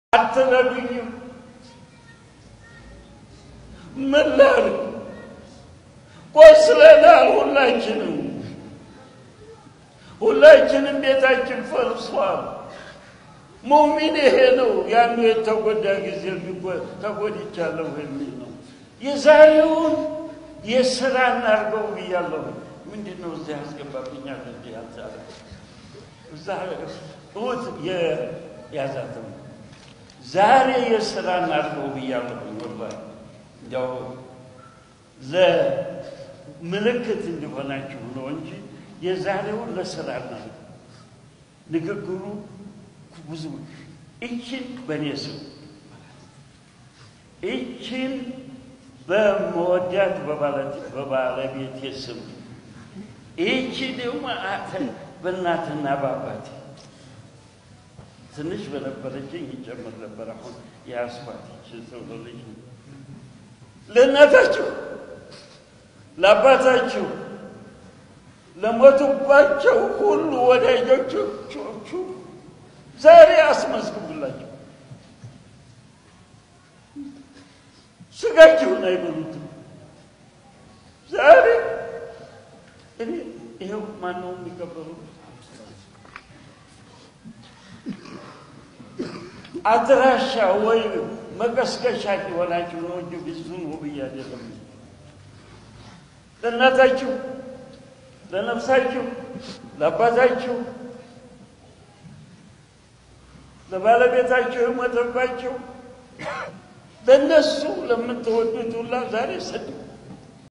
አትረዱኝም። ምን ላድርግ? ቆስለናል። ሁላችንም ሁላችንም ቤታችን ፈርሷል። ሙሚን ይሄ ነው። ያኑ የተጎዳ ጊዜ ተጎድቻለሁ የሚል ነው። የዛሬውን የስራ እናድርገው ብያለሁ። ምንድን ነው እዚህ ያስገባብኛል? እንዲህ ያልቻለ እዛ እሑድ የያዛትም ዛሬ የስራ እናድርገው ብያለሁ። ወላሂ እንዲያው ለምልክት እንዲሆናችሁ ነው እንጂ የዛሬውን ለስራ እናድርገው። ንግግሩ ብዙ እችን በእኔ ስም እችን በመወዳት በባለቤቴ ስም ይቺ ደግሞ በእናትና በአባቴ ትንሽ በነበረችኝ ይጨምር ነበር። አሁን የአስፋት ይችን ሰው ልጅ ለእናታችሁ፣ ለአባታችሁ፣ ለሞቱባቸው ሁሉ ወዳጆቹ ዛሬ አስመዝግቡላቸው። ስጋችሁን አይበሉትም። ዛሬ እኔ ይኸው ማነው የሚቀበሉ አድራሻ ወይ መቀስቀሻ የሆናችሁ ነው እንጂ ብዙን ውብዬ አይደለም። ለእናታችሁ፣ ለነፍሳችሁ፣ ለአባታችሁ፣ ለባለቤታችሁ የሞተባቸው ለእነሱ ለምትወዱት ሁላ ዛሬ ሰድ